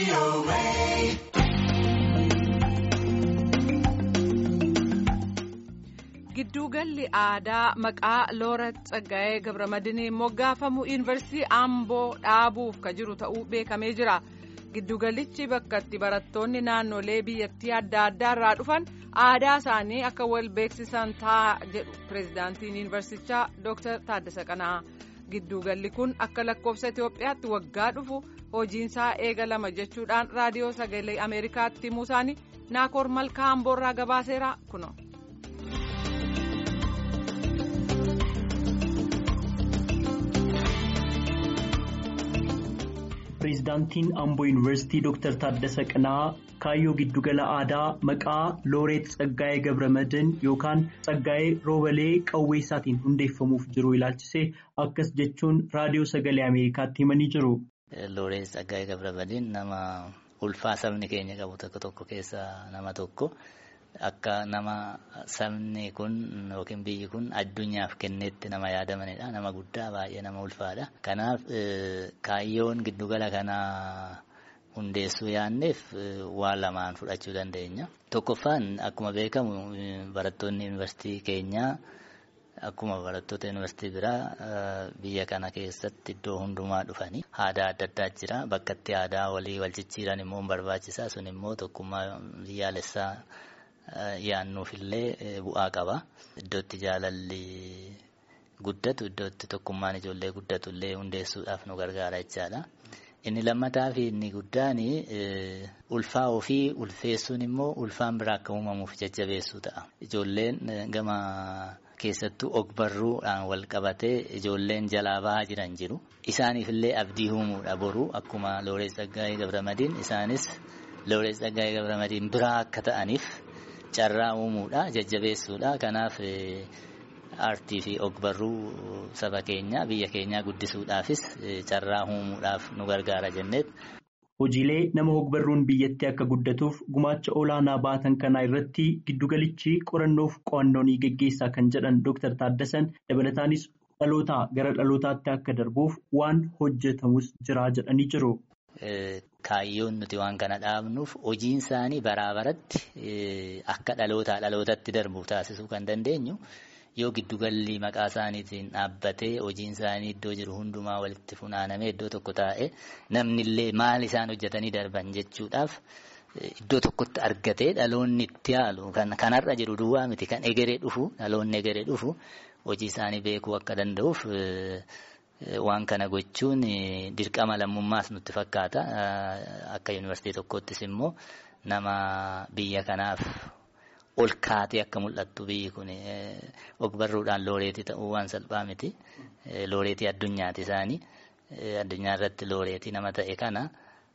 Gidduugalli aadaa maqaa Loorat Tsaggaayee Gabramadiin moggaafamu yuunivarsiitii Amboo dhaabuuf ka jiru ta'uu beekamee jira. Giddugalichi bakka itti barattoonni naannolee biyyattii adda addaa irraa dhufan aadaa isaanii akka wal beeksisan ta'a jedhu pireezidaantiin yuunivarsichaa Dr. Taaddasa Qanaa. Gidduugalli kun akka lakkoofsa Itoophiyaatti waggaa dhufu hojiinsaa eegalama jechuudhaan raadiyoo sagalee Ameerikaatti himuu isaanii Naakoor Malkaa Amboorraa gabaaseera kuno. Pireezidaantiin Amboo Yuunivarsiitii Dr. Taaddasa Qanaa kaayyoo giddugala aadaa maqaa Looreet Tsaggaayee Gabramadiin yookaan Tsaggaayee Roobalee Qawweessaatiin hundeeffamuuf jiru ilaalchisee akkas jechuun raadiyoo sagalee Ameerikaatti himanii jiru. Looreet Tsaggaayee Gabramadiin nama ulfaa sabni keenya qabu tokko tokko keessaa nama tokko. Akka nama sabni kun yookiin biyyi kun addunyaaf kenneetti nama yaadamanidha. Nama guddaa baay'ee nama ulfaadha. Kanaaf kaayyoon giddugala kanaa hundeessuu yaanneef waan lamaan fudhachuu dandeenya. Tokkoffaan akkuma beekamu barattoonni yuunivarsiitii keenyaa akkuma barattoota yuunivarsiitii biraa biyya kana keessatti iddoo hundumaa dhufanii aadaa adda addaa jira. Bakka itti aadaa walii wal jijjiiran immoo barbaachisaa. Sun immoo tokkummaa biyyaalessaa. yaannuufillee bu'aa qaba. Iddootti jaalalli guddatu iddootti tokkummaan ijoollee guddatu illee hundeessuudhaaf nu gargaara jechaadha. Inni lammataa fi inni guddaan ulfaa ofii ulfeessuun immoo ulfaan biraa akka uumamuuf jajjabeessuu ta'a. Ijoolleen gama keessattuu ogbarruudhaan wal qabatee ijoolleen jalaa bahaa jiran jiru. Isaaniifillee abdii uumuudha boru akkuma Looreet Tsaggaayee Gabramadiin isaanis Looreet Tsaggaayee Gabramadiin biraa akka ta'aniif. carraa uumuudha jajjabeessuudha kanaaf aartii fi ogbarruu saba keenya biyya keenyaa guddisuudhaafis carraa uumuudhaaf nu gargaara jenneet. Hojiilee nama ogbarruun biyyattii akka guddatuuf gumaacha olaanaa baatan kanaa irratti giddugalichi qorannoof qo'annoo ni geggeessaa kan jedhan Dr. Taaddasan dabalataanis dhalootaa gara dhalootaatti akka darbuuf waan hojjetamus jira jedhanii jiru. Kaayyoon nuti waan kana dhaabnuuf hojiin isaanii baraa baratti akka dhalootaa dhalootatti darbu taasisuu kan dandeenyu yoo giddugalli maqaa isaaniitiin dhaabbatee hojiin isaanii iddoo jiru hundumaa walitti funaanamee iddoo tokko taa'ee namnillee maal isaan hojjetanii darban jechuudhaaf iddoo tokkotti argatee dhaloonni itti haalu kan kanarra jiru duwwaa miti kan egeree dhufu dhaloonni egeree dhufu hojii isaanii beekuu akka danda'uuf. Waan kana gochuun dirqama lammummaas nutti fakkaata. Akka yuunivarsiitii tokkottis immoo nama biyya kanaaf ol kaatee akka mul'attu biyyi kun ogbarruudhaan looreetii ta'uu waan salphaa miti. Looreetii addunyaati isaanii. Addunyaa irratti looreetii nama ta'e kana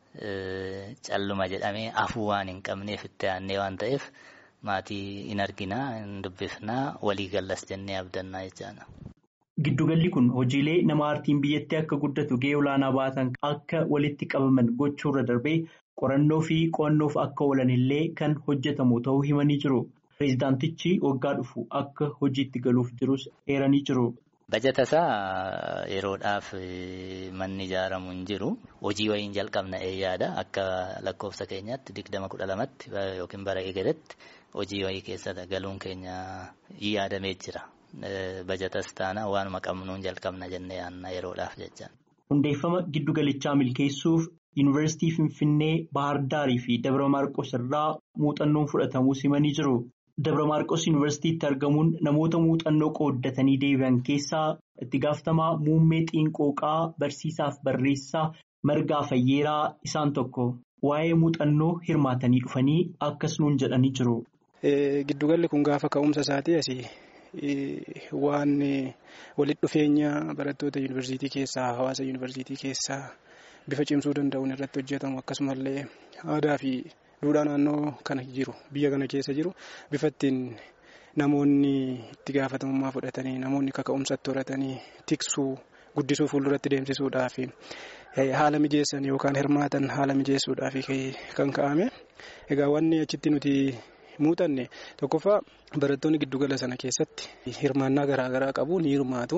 calluma jedhamee afuu waan hin qabneef itti aannee waan ta'eef maatii hin arginaa, hin dubbifnaa, walii gallas jennee abdannaa jechaadha. Giddugalli kun hojiilee nama aartiin biyyattii akka guddatu gahee olaanaa baatan akka walitti qabaman gochuurra darbee qorannoo fi qo'annoof akka oolan illee kan hojjetamu ta'uu himanii jiru. Pireezidaantichi waggaa dhufu akka hojiitti galuuf jirus eeranii jiru. Bajata isaa yeroodhaaf manni ijaaramu hin jiru. Hojii wayiin jalqabna yaada akka lakkoofsa keenyaatti digdama kudha lamatti yookiin bara eegaletti hojii wayii keessa galuun keenya yaadamee jira. Bajatas taana waanuma qabnuun jalqabna jennee yaadna yeroodhaaf jecha. Hundeeffama giddugalichaa milkeessuuf Yuunivarsiitii Finfinnee, Baahar Daarii fi Dabra Maarqos irraa muuxannoon fudhatamuu himanii jiru. Dabra Maarqos Yuunivarsiitiitti argamuun namoota muuxannoo qooddatanii deebi'an keessaa itti gaafatamaa muummee xiinqooqaa barsiisaaf barreessaa Margaa Fayyeeraa isaan tokko. Waa'ee muuxannoo hirmaatanii dhufanii akkas nuun jedhanii jiru. Giddugalli kun gaafa ka'umsa isaatii asii. waan walitti dhufeenya barattoota yuunivarsiitii keessaa hawaasa yuunivarsiitii keessaa bifa cimsuu danda'uun irratti hojjetamu akkasumallee aadaa fi duudhaa naannoo kana jiru biyya kana keessa jiru bifa ittiin namoonni itti gaafatamummaa fudhatanii namoonni kaka'umsatti horatanii tiksuu guddisuu fuulduratti deemsisuudhaaf haala mijeessan yookaan hirmaatan haala mijeessuudhaaf kan ka'ame egaa wanni achitti nuti. muuxanne tokkoffaa barattoonni giddugala sana keessatti hirmaannaa garaagaraa qabu ni hirmaatu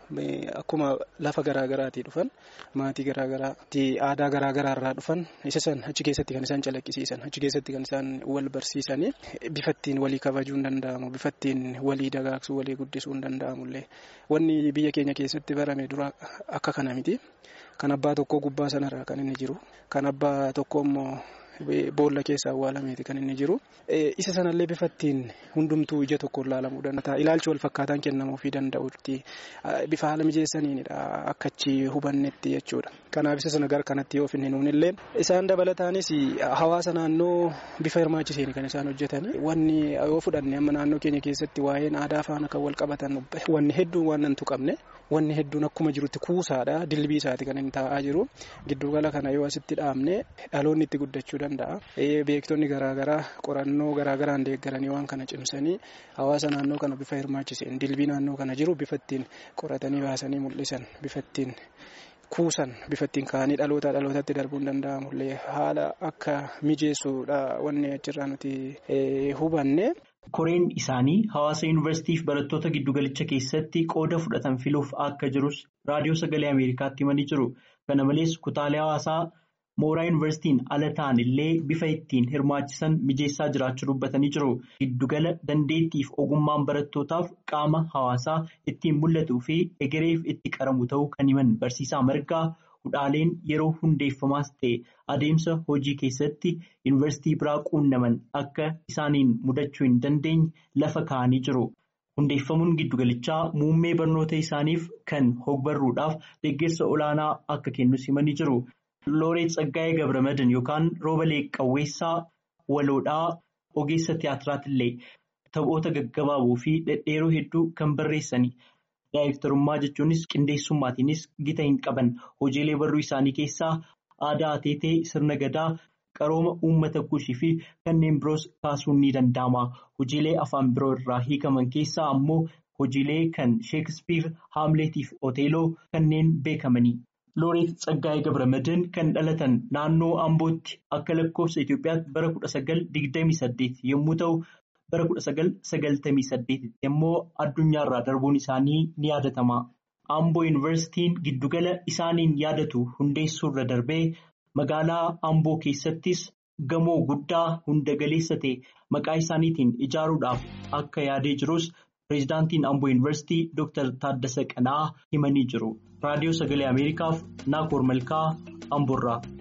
akkuma lafa garaagaraati dhufan maatii garaagaraati aadaa garaagaraarraa dhufan isa san achi keessatti kan isaan calaqqisiisan achi keessatti kan isaan wal barsiisanii bifa ittiin walii kabajuu hin danda'amu bifa ittiin walii dagaagsuu walii guddisuu hin danda'amullee wanni biyya keenya keessatti barame dura akka kana miti kan abbaa tokkoo gubbaa sanarraa kan inni jiru kan abbaa tokko immoo. Boolla keessa awwaalameeti kan inni jiru. Isa sanallee bifa ittiin hundumtuu ija tokkoon ilaalamuu danda'a. Ilaalchi wal fakkaataan kennamuufii danda'utti bifa haala mijeessaniinidha akka achi hubannetti jechuudha. Kanaaf isa sana gara kanatti yoo finne nuunillee isaan dabalataanis hawaasa naannoo bifa hirmaachiseen kan isaan hojjetan. Wanni yoo fudhanne amma naannoo keenya keessatti waa'een aadaa faana kan wal qabatan wanni hedduun waan nan tuqamne wanni hedduun akkuma jirutti kuusaadha dilbii isaati kan inni taa'aa jiru. Giddugala kana yoo asitti dhaabne dhaloonni itti guddachuu danda'a. Beektonni garaagaraa qorannoo garaagaraan deeggaranii waan kana cimsanii hawaasa naannoo kana bifa hirmaachiseen dilbii naannoo kana jiru bifa ittiin qoratanii baasanii mul'isan bifa ittiin kuusan bifa ittiin kaanii dhalootaa dhalootatti darbuun danda'amullee haala akka mijeessuudha wanni achirraa nuti hubanne. Koreen isaanii hawaasa yuunivarsiitii fi barattoota giddugalicha keessatti qooda fudhatan filuuf akka jirus raadiyoo sagalee Ameerikaatti himanii jiru. Kana malees kutaalee hawaasaa mooraa yuunivarsiitiin ala ta'an illee bifa ittiin hirmaachisan mijeessaa jiraachuu dubbatanii jiru. Giddugala dandeettiif ogummaan barattootaaf qaama hawaasaa ittiin mul'atuu fi egereef itti qaramu ta'uu kan himan barsiisaa margaa hudhaaleen yeroo hundeeffamaas ta'e adeemsa hojii keessatti yuunivarsiitii biraa quunnaman akka isaaniin mudachuu hin dandeenye lafa kaa'anii jiru. Hundeeffamuun giddugalichaa muummee barnoota isaaniif kan hogbarruudhaaf deeggarsa olaanaa akka kennus himanii jiru. Looreet Tsaggaayee Gabramadan yookaan Roobalee Qawweessaa Waloodhaa ogeessa tiyaatiraatiillee taphoota gaggabaaboo fi dhedheeroo hedduu kan barreessani. Daayirektarummaa jechuunis qindeessummaatiinis gita hin qaban hojiilee barruu isaanii keessaa aadaa ateetee sirna gadaa qarooma uummata kushii fi kanneen biroos kaasuun ni danda'ama. Hojiilee afaan biroo irraa hiikaman keessaa ammoo hojiilee kan sheekspiir haamleetiif oteeloo kanneen beekamani. Looreet Tsaggaayee Gabramadan kan dhalatan naannoo Ambootti akka lakkoofsa Itoophiyaatti bara kudha sagal digdamii saddeet yommuu ta'u. bara kudha sagal sagaltamii saddeetitti immoo addunyaarraa darbuun isaanii ni yaadatama. Amboo yuunivarsiitiin giddugala isaaniin yaadatu hundeessuurra darbee magaalaa Amboo keessattis gamoo guddaa hunda galeessa ta'e maqaa isaaniitiin ijaaruudhaaf akka yaadee jirus pireezidaantiin Amboo yuunivarsiitii Dr. Taaddasa Qanaa himanii jiru. Raadiyoo Sagalee Ameerikaaf Naakoor Malkaa Amboorraa.